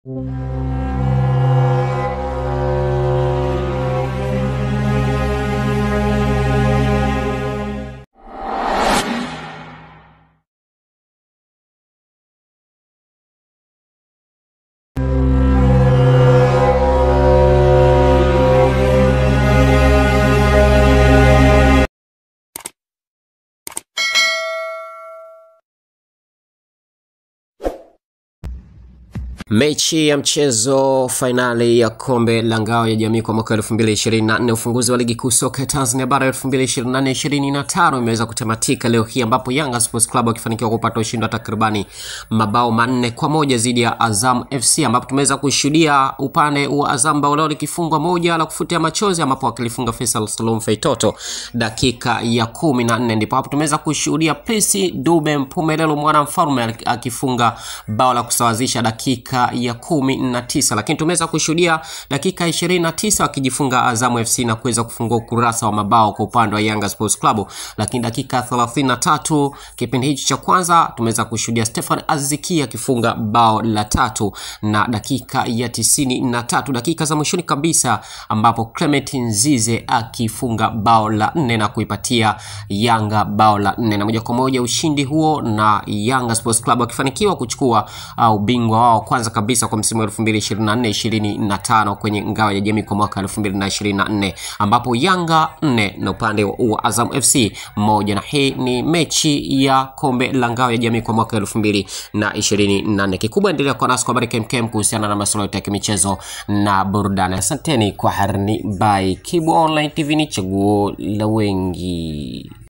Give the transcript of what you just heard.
Mechi ya mchezo fainali ya kombe la ngao ya jamii kwa mwaka 2024 ufunguzi wa ligi kuu soka ya Tanzania bara 2024-2025 imeweza kutamatika leo hii ambapo Yanga Sports Club wakifanikiwa kupata ushindi wa takribani mabao manne kwa moja dhidi ya Azam FC, ambapo tumeweza kushuhudia upande wa Azam bao lao likifungwa moja la kufutia machozi, ambapo wakilifunga Faisal Salum Feitoto dakika ya kumi na nne ndipo hapo tumeweza kushuhudia Prince Dube Mpumelelo mwana mfalme akifunga bao la kusawazisha dakika ya kumi na tisa lakini tumeweza kushuhudia dakika ishirini na tisa wakijifunga Azamu FC na kuweza kufungua ukurasa wa mabao kwa upande wa Yanga Sports Club. Lakini dakika thelathini na tatu kipindi hichi cha kwanza tumeweza kushuhudia Stefan Aziki akifunga bao la tatu na dakika ya tisini na tatu dakika za mwishoni kabisa ambapo Clement Nzize akifunga bao la nne na kuipatia Yanga bao la nne na moja kwa moja ushindi huo na Yanga Sports Club wakifanikiwa kuchukua uh, ubingwa wao kwanza kabisa kwa msimu wa 2024 25 kwenye ngao ya jamii kwa mwaka 2024 ambapo Yanga 4 na upande wa Azam FC moja, na hii ni mechi ya kombe la ngao ya jamii kwa mwaka 2024. Kikubwa endelea kwa nasi kwa habari kemkem kuhusiana na masuala yote ya kimichezo na burudani. Asanteni kwa harni by Kibu Online TV, ni chaguo la wengi.